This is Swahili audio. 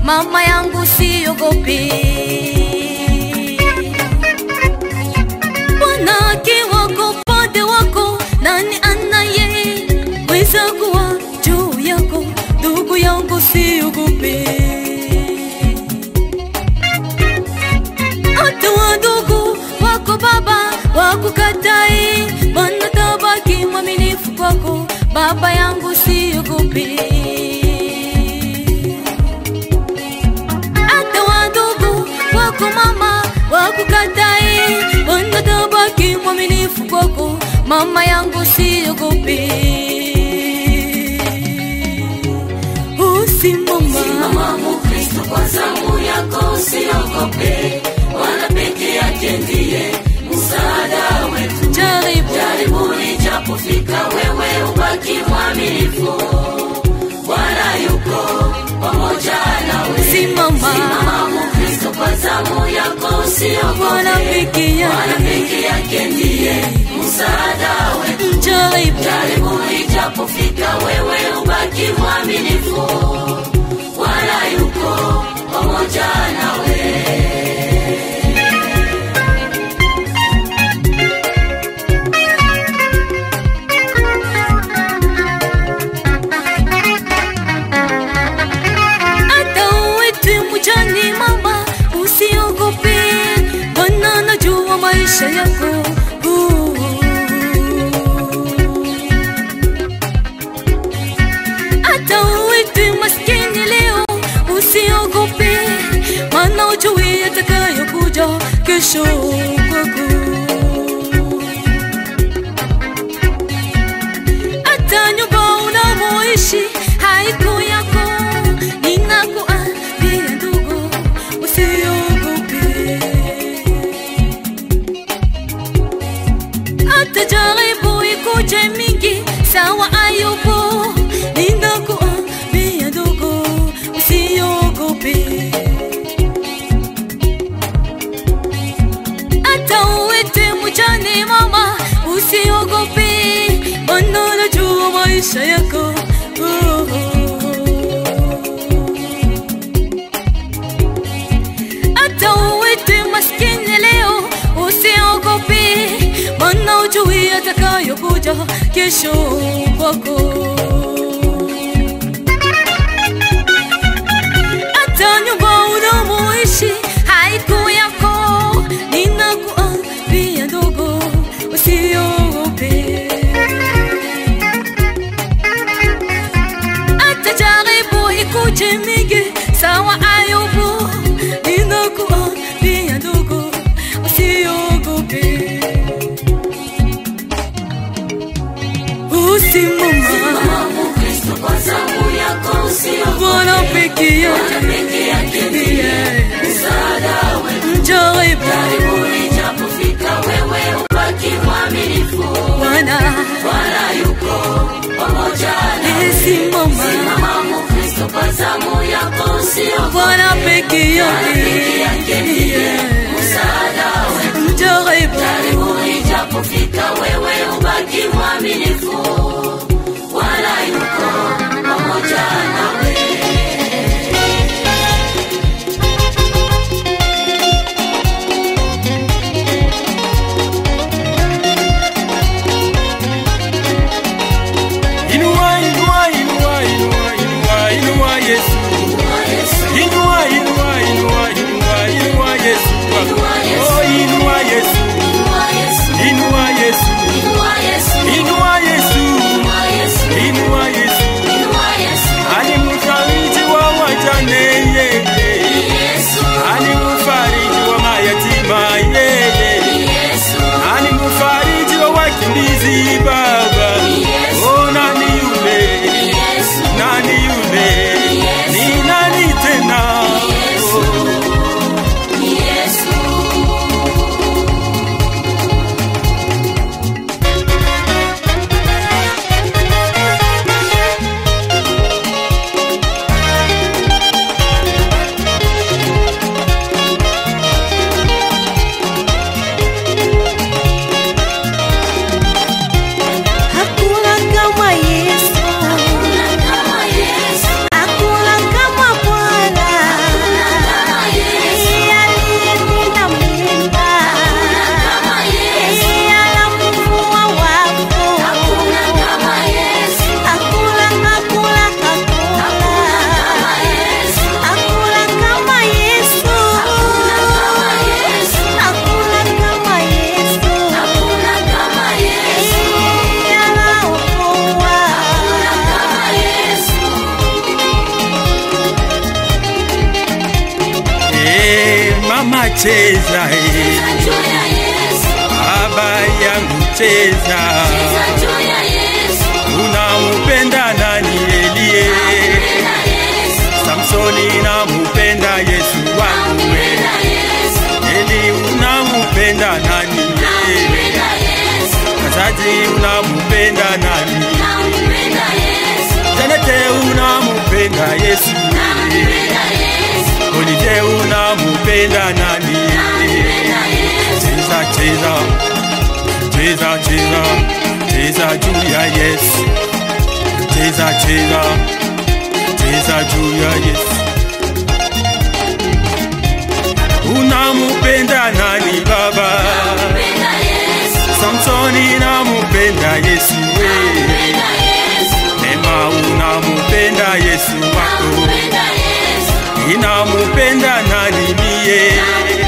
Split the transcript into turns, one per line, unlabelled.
mama yangu siogopi. Bwana akiwa kwa upande wako, nani anaye weza kuwa juu yako? Ndugu yangu siogopi. hata wadogo wako baba wakukatai, Bwana tabaki mwaminifu kwako, baba yangu siogopi. Hata wadogo wako mama wakukatai, Bwana tabaki mwaminifu kwako, mama yangu siogopi. Usimama
Mama Mkristo kwa zamu yako usiogope, Bwana peke yake ndiye msaada wetu.
jaribu
Jaribu lijapofika, wewe ubaki mwaminifu, Bwana yuko pamoja nawe.
simama
Mama Mkristo kwa zamu yako
Bwana
usiogope,
peke
Bwana
yake
peke yake ndiye msaada wetu.
jaribu
Jaribu lijapofika, wewe ubaki mwaminifu, Bwana yuko pamoja nawe.
hata uwete mjani mama, usiogope, Bwana anajua maisha yako. Uh. Hata uwete maskini leo, usiogope, maana ujui yatakayokuja kesho kwako. hata nyumba unamoishi haiko yako. Ninakuambia ndugu, usiogope. Hata jaribu ikuje mingi, sawa Ayubu. Ninakuambia ndugu, usiogope. hata uwete mjane mama, usiogope, Bwana anajua maisha yako. Oh, hata uwete maskini leo, usiogope, Bwana ujui atakayokuja kesho kwako. hata nyumba unamoishi haiko yako. Ninakuambia ndogo, usiogope. Hata jaribu ikuje mingi, sawa Ayubu. Ninakuambia ndogo, usiogope. Usimama,
Mama Mkristo kwa zamu yako usiogope,
Bwana peke
Bwana
yake
peke yake ndiye msaada wetu.
mjaribu
Jaribu lijapofika, wewe ubaki mwaminifu,
Bwana
Bwana yuko pamoja nawe.
simama
Mama Mkristo kwa zamu yako usiogope,
Bwana peke
Bwana peke yake
yake
ndiye msaada wetu.
mjaribu
Jaribu lijapofika, wewe ubaki mwaminifu, Bwana yuko pamoja nawe.
Inua, inua, inua, inua, inua, inua Yesu. Inua, inua, inua, inua, inua Yesu. Oh, inua Yesu. Inua Yesu. Inua Yesu. Inua Yesu. Ani mfariji wa wajane yeye. Ani mfariji wa mayatima yeye. Ani mfariji wa wakimbizi baba. Oh, nani yule? Nani yule? Ni nani tena? Oh.
Yesu
cheza eh. baba yangu cheza unampenda nani elie samsoni namupenda yesu wangu eli unampenda nani kazaji unampenda nani janete unampenda yesu olije unampenda nani cheza cheza cheza cheza cheza juu ya yesu cheza cheza cheza juu ya yesu unampenda nani baba samsoni namupenda yesu we nema unampenda yesu wako inamupenda nani mie